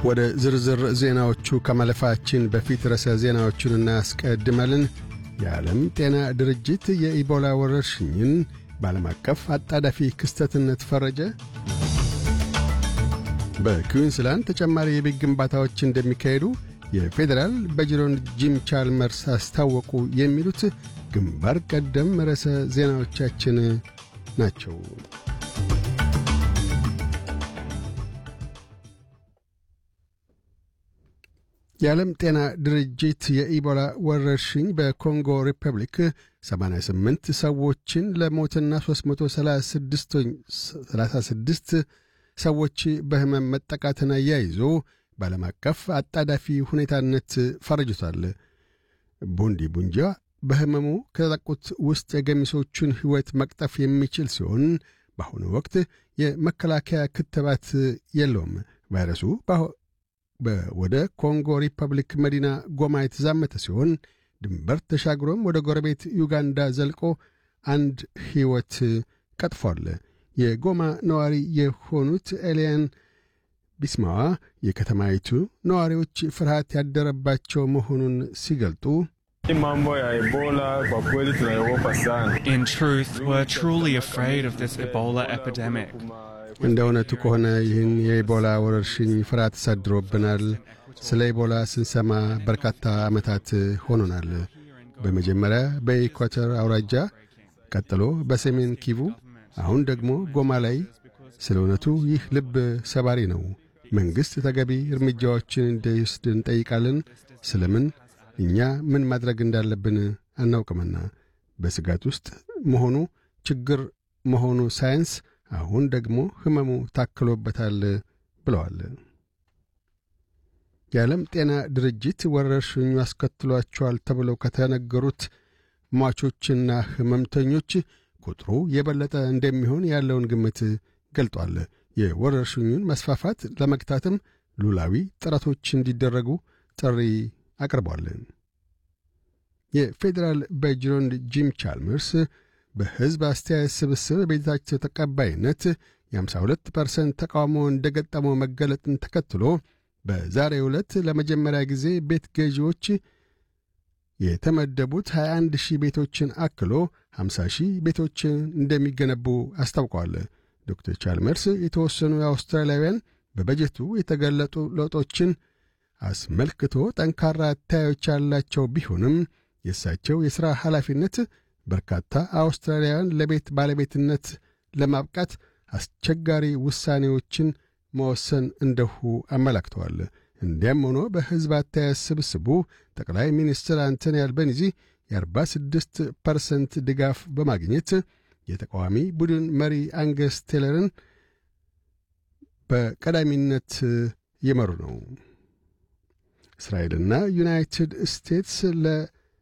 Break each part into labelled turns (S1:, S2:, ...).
S1: ወደ ዝርዝር ዜናዎቹ ከማለፋችን በፊት ርዕሰ ዜናዎቹን እናስቀድማለን። የዓለም ጤና ድርጅት የኢቦላ ወረርሽኝን በዓለም አቀፍ አጣዳፊ ክስተትነት ፈረጀ። በኩዊንስላንድ ተጨማሪ የቤት ግንባታዎች እንደሚካሄዱ የፌዴራል በጅሮንድ ጂም ቻልመርስ አስታወቁ። የሚሉት ግንባር ቀደም ርዕሰ ዜናዎቻችን ናቸው። የዓለም ጤና ድርጅት የኢቦላ ወረርሽኝ በኮንጎ ሪፐብሊክ 88 ሰዎችን ለሞትና 336 ሰዎች በሕመም መጠቃትን አያይዞ በዓለም አቀፍ አጣዳፊ ሁኔታነት ፈርጅቷል። ቡንዲ ቡንጃ በሕመሙ ከተጠቁት ውስጥ የገሚሶቹን ሕይወት መቅጠፍ የሚችል ሲሆን በአሁኑ ወቅት የመከላከያ ክትባት የለውም። ቫይረሱ ወደ ኮንጎ ሪፐብሊክ መዲና ጎማ የተዛመተ ሲሆን ድንበር ተሻግሮም ወደ ጎረቤት ዩጋንዳ ዘልቆ አንድ ሕይወት ቀጥፏል። የጎማ ነዋሪ የሆኑት ኤልያን ቢስማዋ የከተማይቱ ነዋሪዎች ፍርሃት ያደረባቸው መሆኑን ሲገልጡ
S2: In truth, we're truly afraid of this Ebola epidemic.
S1: እንደ እውነቱ ከሆነ ይህን የኢቦላ ወረርሽኝ ፍርሃት ተሳድሮብናል። ስለ ኢቦላ ስንሰማ በርካታ ዓመታት ሆኖናል። በመጀመሪያ በኢኳተር አውራጃ፣ ቀጥሎ በሰሜን ኪቩ፣ አሁን ደግሞ ጎማ ላይ። ስለ እውነቱ ይህ ልብ ሰባሪ ነው። መንግሥት ተገቢ እርምጃዎችን እንዲወስድ እንጠይቃለን። ስለምን እኛ ምን ማድረግ እንዳለብን አናውቅምና በስጋት ውስጥ መሆኑ ችግር መሆኑ ሳይንስ አሁን ደግሞ ሕመሙ ታክሎበታል ብለዋል። የዓለም ጤና ድርጅት ወረርሽኙ አስከትሏቸዋል ተብለው ከተነገሩት ሟቾችና ሕመምተኞች ቁጥሩ የበለጠ እንደሚሆን ያለውን ግምት ገልጧል። የወረርሽኙን መስፋፋት ለመግታትም ሉላዊ ጥረቶች እንዲደረጉ ጥሪ አቅርቧል። የፌዴራል በጅሮንድ ጂም ቻልመርስ በሕዝብ አስተያየት ስብስብ ቤታቸው ተቀባይነት የ52 ፐርሰንት ተቃውሞ እንደ ገጠመው መገለጥን ተከትሎ በዛሬው ዕለት ለመጀመሪያ ጊዜ ቤት ገዢዎች የተመደቡት 21 ሺህ ቤቶችን አክሎ 50 ሺህ ቤቶችን እንደሚገነቡ አስታውቀዋል። ዶክተር ቻልመርስ የተወሰኑ የአውስትራሊያውያን በበጀቱ የተገለጡ ለውጦችን አስመልክቶ ጠንካራ አታዮች ያላቸው ቢሆንም የእሳቸው የሥራ ኃላፊነት በርካታ አውስትራሊያውያን ለቤት ባለቤትነት ለማብቃት አስቸጋሪ ውሳኔዎችን መወሰን እንደሁ አመላክተዋል። እንዲያም ሆኖ በሕዝብ አስተያየት ስብስቡ ጠቅላይ ሚኒስትር አንቶኒ አልበኒዚ የ46 ፐርሰንት ድጋፍ በማግኘት የተቃዋሚ ቡድን መሪ አንገስ ቴለርን በቀዳሚነት እየመሩ ነው። እስራኤልና ዩናይትድ ስቴትስ ለ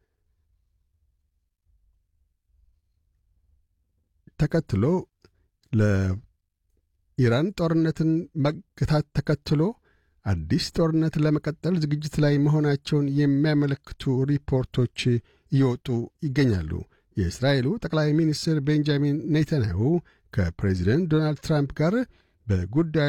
S1: ተከትሎ ለኢራን ጦርነትን መገታት ተከትሎ አዲስ ጦርነት ለመቀጠል ዝግጅት ላይ መሆናቸውን የሚያመለክቱ ሪፖርቶች እየወጡ ይገኛሉ። የእስራኤሉ ጠቅላይ ሚኒስትር ቤንጃሚን ኔታንያሁ ከፕሬዚደንት ዶናልድ ትራምፕ ጋር በጉዳዩ